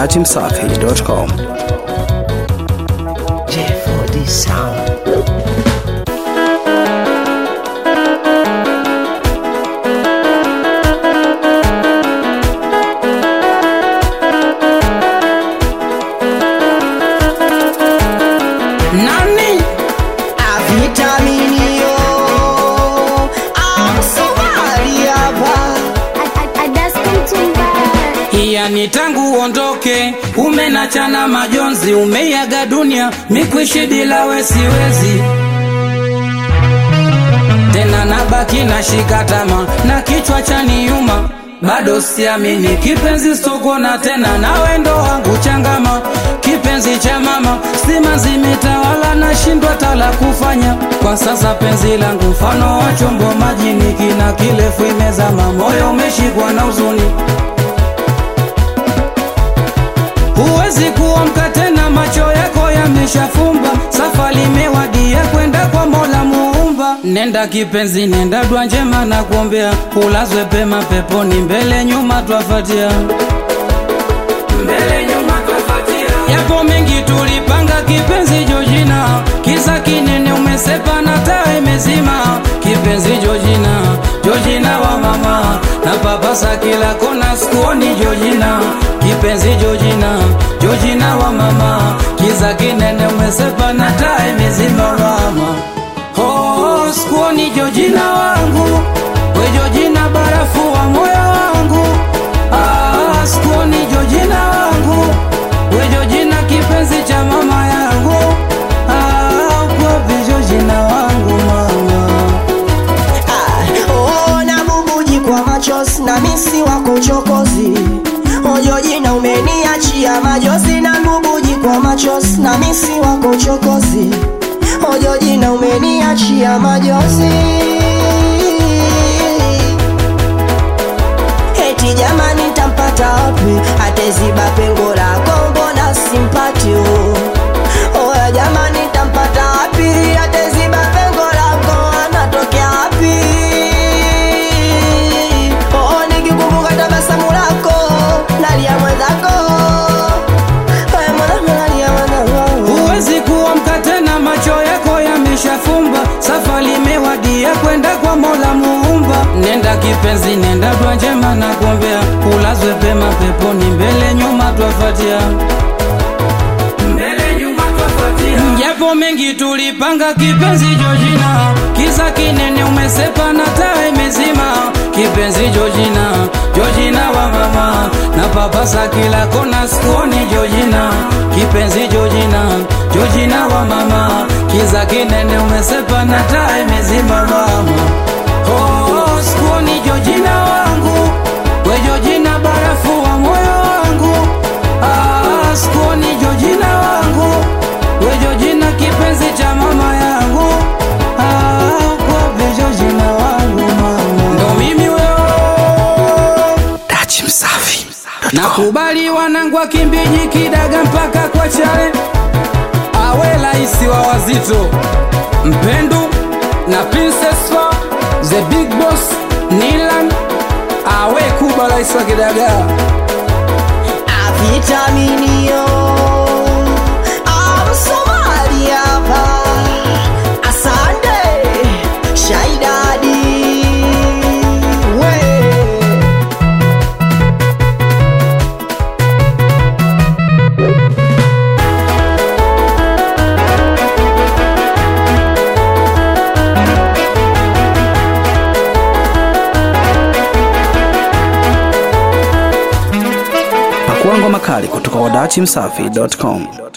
dachimsafi.com. J4D Sound. Nani? Avitaminio Amsomali hapa Yani tangu uondoke umenachana majonzi, umeiaga dunia, mikwishi bila we siwezi tena, nabaki na shikatama na kichwa cha niuma, bado siamini kipenzi sokona tena, nawe ndo wangu changama, kipenzi cha mama, stima zimetawala, nashindwa tala kufanya kwa sasa, penzi langu mfano wa chombo majini, kina kirefu imezama, moyo umeshikwa na huzuni Huwezi kuamka tena, macho yako yameshafumba, safari imewadia kwenda kwa Mola Muumba. Nenda kipenzi, nenda dua njema na kuombea, ulazwe pema peponi, mbele nyuma twafatia, mbele nyuma twafatia. Yapo mengi tulipanga kipenzi Jojina, kisa kinene umesepa na taa imezima. Kipenzi Jojina, Jojina wa mama, na papasa kila kona, sikuoni Jojina. Kipenzi Jojina, Jojina wa mama, kiza kinene umesepa na taa imezima mama. Oh, sikuoni Jojina wangu, we Jojina barafu wa moyo wangu. Ah, sikuoni Jojina wangu, we Jojina kipenzi cha mama yangu. Ah, ukopi Jojina wangu mama. Oh, na bubuji kwa machozi na misi wako uchokozi Ojojina umeniachia majozi na bubuji kwa machozi na misi wako uchokozi Ojojina umeniachia majozi Eti jamani ntampata wapi ateziba pengo lako mbona simpati oh. Oya jamani ntampata wapi ateziba pengo lako anatokea wapi Oh nikikumbuka tabasamu lako nalia mwenzako Oya mwanangu nalia mwenzako Huwezi kuamka tena, macho yako yameshafumba, safari imewadia kwenda kwa Mola Muumba. Nenda kipenzi, nenda dua njema na kuombea, ulazwe pema peponi, mbele nyuma twafatia, mbele nyuma twafatia. Japo mengi tulipanga kipenzi Jojina, kisa kinene umesepa na taa imezima. Kipenzi Jojina, Jojina wa mama, na papasa kila kona, sikuoni Jojina. Kipenzi Jojina, Jojina wa mama, kiza kinene umesepa na taa imezima mama. Oh, sikuoni Jojina wangu, we Jojina barafu wa moyo wangu. Ah, sikuoni Jojina wangu, we Jojina kipenzi cha mama yangu. Ah, kwa Jojina wangu mama, ndo mimi wewe Dachimsafi.com. Nakubali wanangu wa Kimbiji, Kidaga mpaka kwa Chale, awe laisi wa wazito, Mpendu na Princess Fa, the big boss Nilan, awe Kuba laisi wa Kidaga. Avitaminio Amsomali hapa Asante Shaidadi we Pakuangwa makali kutoka kwa dachimsafi.com.